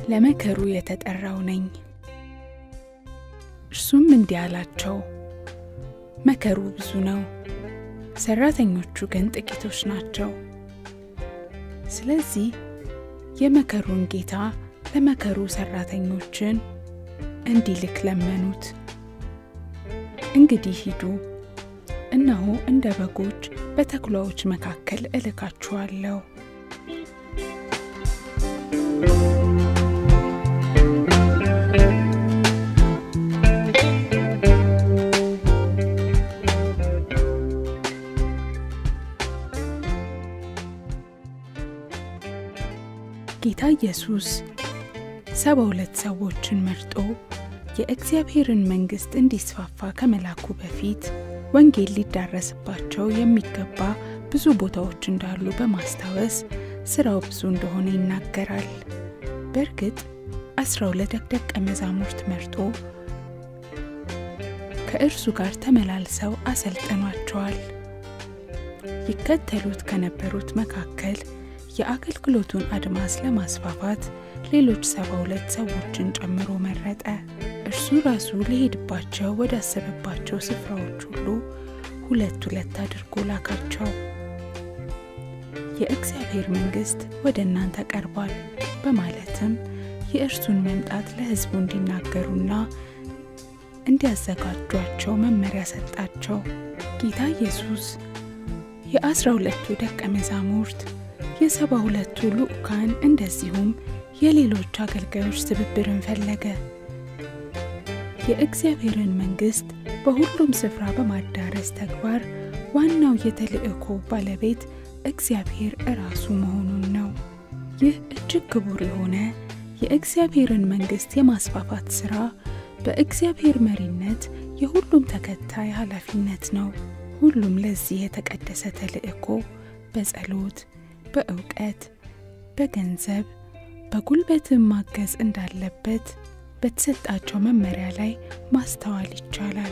ለመከሩ የተጠራው ነኝ። እርሱም እንዲህ አላቸው፣ መከሩ ብዙ ነው፣ ሰራተኞቹ ግን ጥቂቶች ናቸው። ስለዚህ የመከሩን ጌታ ለመከሩ ሰራተኞችን እንዲልክ ለመኑት። እንግዲህ ሂዱ፣ እነሆ እንደ በጎች በተኩላዎች መካከል እልካችኋለሁ። ጌታ ኢየሱስ ሰባ ሁለት ሰዎችን መርጦ የእግዚአብሔርን መንግሥት እንዲስፋፋ ከመላኩ በፊት ወንጌል ሊዳረስባቸው የሚገባ ብዙ ቦታዎች እንዳሉ በማስታወስ ሥራው ብዙ እንደሆነ ይናገራል። በእርግጥ አስራ ሁለት ደቀ መዛሙርት መርጦ ከእርሱ ጋር ተመላልሰው አሰልጥኗቸዋል። ይከተሉት ከነበሩት መካከል የአገልግሎቱን አድማስ ለማስፋፋት ሌሎች ሰባ ሁለት ሰዎችን ጨምሮ መረጠ። እርሱ ራሱ ሊሄድባቸው ወዳሰበባቸው ስፍራዎች ሁሉ ሁለት ሁለት አድርጎ ላካቸው። የእግዚአብሔር መንግሥት ወደ እናንተ ቀርቧል በማለትም የእርሱን መምጣት ለሕዝቡ እንዲናገሩና እንዲያዘጋጇቸው መመሪያ ሰጣቸው። ጌታ ኢየሱስ የአስራ ሁለቱ ደቀ መዛሙርት የሰባ ሁለቱ ልዑካን እንደዚሁም የሌሎች አገልጋዮች ትብብርን ፈለገ። የእግዚአብሔርን መንግሥት በሁሉም ስፍራ በማዳረስ ተግባር ዋናው የተልእኮ ባለቤት እግዚአብሔር እራሱ መሆኑን ነው። ይህ እጅግ ክቡር የሆነ የእግዚአብሔርን መንግሥት የማስፋፋት ሥራ በእግዚአብሔር መሪነት የሁሉም ተከታይ ኃላፊነት ነው። ሁሉም ለዚህ የተቀደሰ ተልእኮ በጸሎት በእውቀት፣ በገንዘብ፣ በጉልበትም ማገዝ እንዳለበት በተሰጣቸው መመሪያ ላይ ማስተዋል ይቻላል።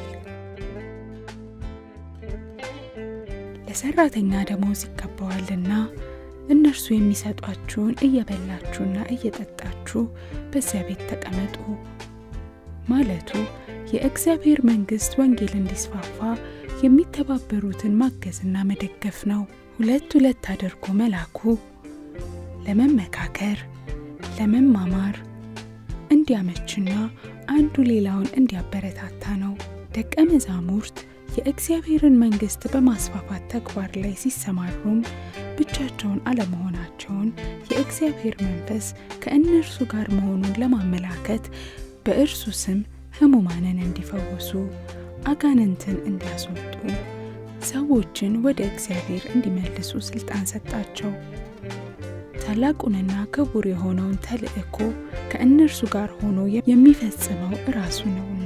ለሰራተኛ ደሞዝ ይገባዋልና እነርሱ የሚሰጧችሁን እየበላችሁና እየጠጣችሁ በዚያ ቤት ተቀመጡ ማለቱ የእግዚአብሔር መንግሥት ወንጌል እንዲስፋፋ የሚተባበሩትን ማገዝና መደገፍ ነው። ሁለት ሁለት አድርጎ መላኩ ለመመካከር፣ ለመማማር እንዲያመችና አንዱ ሌላውን እንዲያበረታታ ነው። ደቀ መዛሙርት የእግዚአብሔርን መንግሥት በማስፋፋት ተግባር ላይ ሲሰማሩም ብቻቸውን አለመሆናቸውን የእግዚአብሔር መንፈስ ከእነርሱ ጋር መሆኑን ለማመላከት በእርሱ ስም ሕሙማንን እንዲፈውሱ፣ አጋንንትን እንዲያስወጡ ሰዎችን ወደ እግዚአብሔር እንዲመልሱ ሥልጣን ሰጣቸው። ታላቁንና ክቡር የሆነውን ተልእኮ ከእነርሱ ጋር ሆኖ የሚፈጽመው እራሱ ነውና።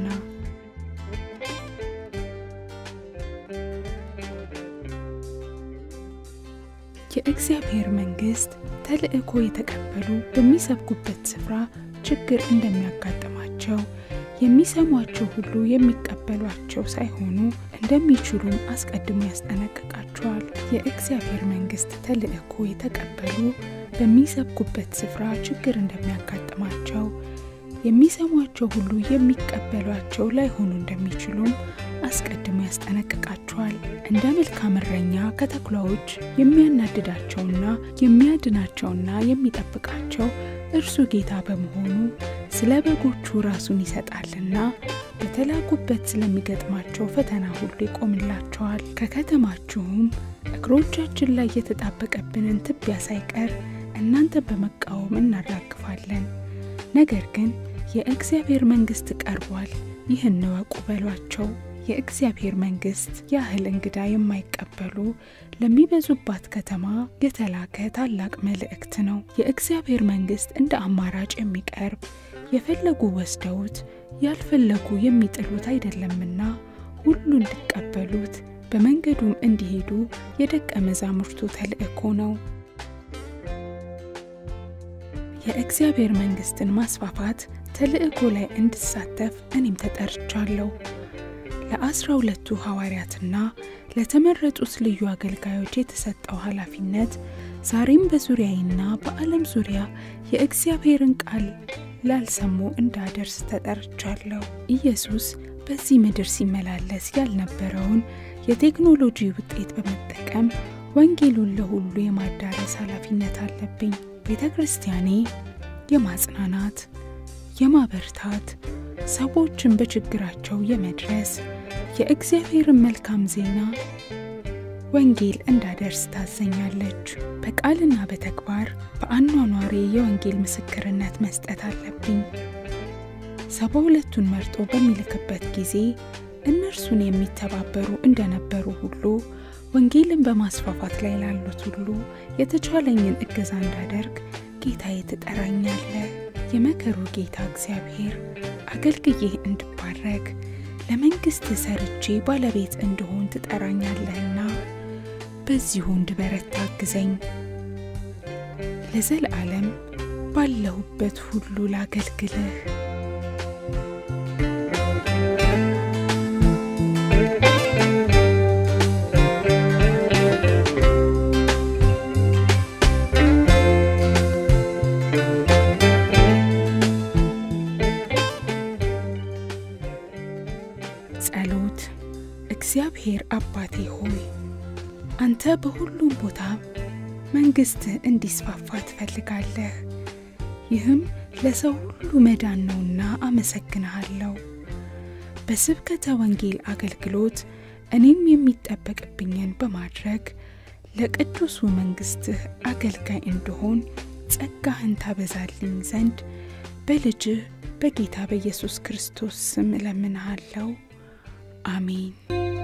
የእግዚአብሔር መንግሥት ተልእኮ የተቀበሉ በሚሰብኩበት ስፍራ ችግር እንደሚያጋጥማቸው የሚሰሟቸው ሁሉ የሚቀበሏቸው ሳይሆኑ እንደሚችሉም አስቀድሞ ያስጠነቅቃቸዋል። የእግዚአብሔር መንግሥት ተልእኮ የተቀበሉ በሚሰብኩበት ስፍራ ችግር እንደሚያጋጥማቸው የሚሰሟቸው ሁሉ የሚቀበሏቸው ላይሆኑ እንደሚችሉም አስቀድሞ ያስጠነቅቃቸዋል። እንደ መልካም እረኛ ከተኩላዎች የሚያናድዳቸውና የሚያድናቸውና የሚጠብቃቸው እርሱ ጌታ በመሆኑ ስለ በጎቹ ራሱን ይሰጣልና በተላኩበት ስለሚገጥማቸው ፈተና ሁሉ ይቆምላቸዋል። ከከተማችሁም እግሮቻችን ላይ የተጣበቀብንን ትቢያ ሳይቀር እናንተ በመቃወም እናራግፋለን። ነገር ግን የእግዚአብሔር መንግሥት ቀርቧል፣ ይህን እወቁ በሏቸው። የእግዚአብሔር መንግሥት ያህል እንግዳ የማይቀበሉ ለሚበዙባት ከተማ የተላከ ታላቅ መልእክት ነው። የእግዚአብሔር መንግሥት እንደ አማራጭ የሚቀርብ የፈለጉ ወስደውት ያልፈለጉ የሚጥሉት አይደለምና ሁሉ እንዲቀበሉት በመንገዱም እንዲሄዱ የደቀ መዛሙርቱ ተልእኮ ነው። የእግዚአብሔር መንግሥትን ማስፋፋት ተልእኮ ላይ እንድሳተፍ እኔም ተጠርቻለሁ። ለአስራ ሁለቱ ሐዋርያትና ለተመረጡት ልዩ አገልጋዮች የተሰጠው ኃላፊነት ዛሬም በዙሪያዬና በዓለም ዙሪያ የእግዚአብሔርን ቃል ላልሰሙ እንዳደርስ ተጠርቻለሁ። ኢየሱስ በዚህ ምድር ሲመላለስ ያልነበረውን የቴክኖሎጂ ውጤት በመጠቀም ወንጌሉን ለሁሉ የማዳረስ ኃላፊነት አለብኝ። ቤተ ክርስቲያኔ የማጽናናት፣ የማበርታት፣ ሰዎችን በችግራቸው የመድረስ የእግዚአብሔርን መልካም ዜና ወንጌል እንዳደርስ ታዘኛለች። በቃልና በተግባር በአኗኗሬ የወንጌል ምስክርነት መስጠት አለብኝ። ሰባ ሁለቱን መርጦ በሚልክበት ጊዜ እነርሱን የሚተባበሩ እንደነበሩ ሁሉ ወንጌልን በማስፋፋት ላይ ላሉት ሁሉ የተቻለኝን እገዛ እንዳደርግ ጌታዬ ትጠራኛለ። የመከሩ ጌታ እግዚአብሔር አገልግዬህ እንድባረክ ለመንግሥት ሰርቼ ባለቤት እንድሆን ትጠራኛለህና በዚሁ እንድበረታ አግዘኝ። ለዘለዓለም ባለሁበት ሁሉ ላገልግልህ። ጸሎት። እግዚአብሔር አባቴ ሆይ አንተ በሁሉም ቦታ መንግሥትህ እንዲስፋፋ ትፈልጋለህ። ይህም ለሰው ሁሉ መዳን ነውና አመሰግንሃለሁ። በስብከተ ወንጌል አገልግሎት እኔም የሚጠበቅብኝን በማድረግ ለቅዱሱ መንግሥትህ አገልጋይ እንድሆን ጸጋህን ታበዛልኝ ዘንድ በልጅህ በጌታ በኢየሱስ ክርስቶስ ስም እለምንሃለሁ። አሜን።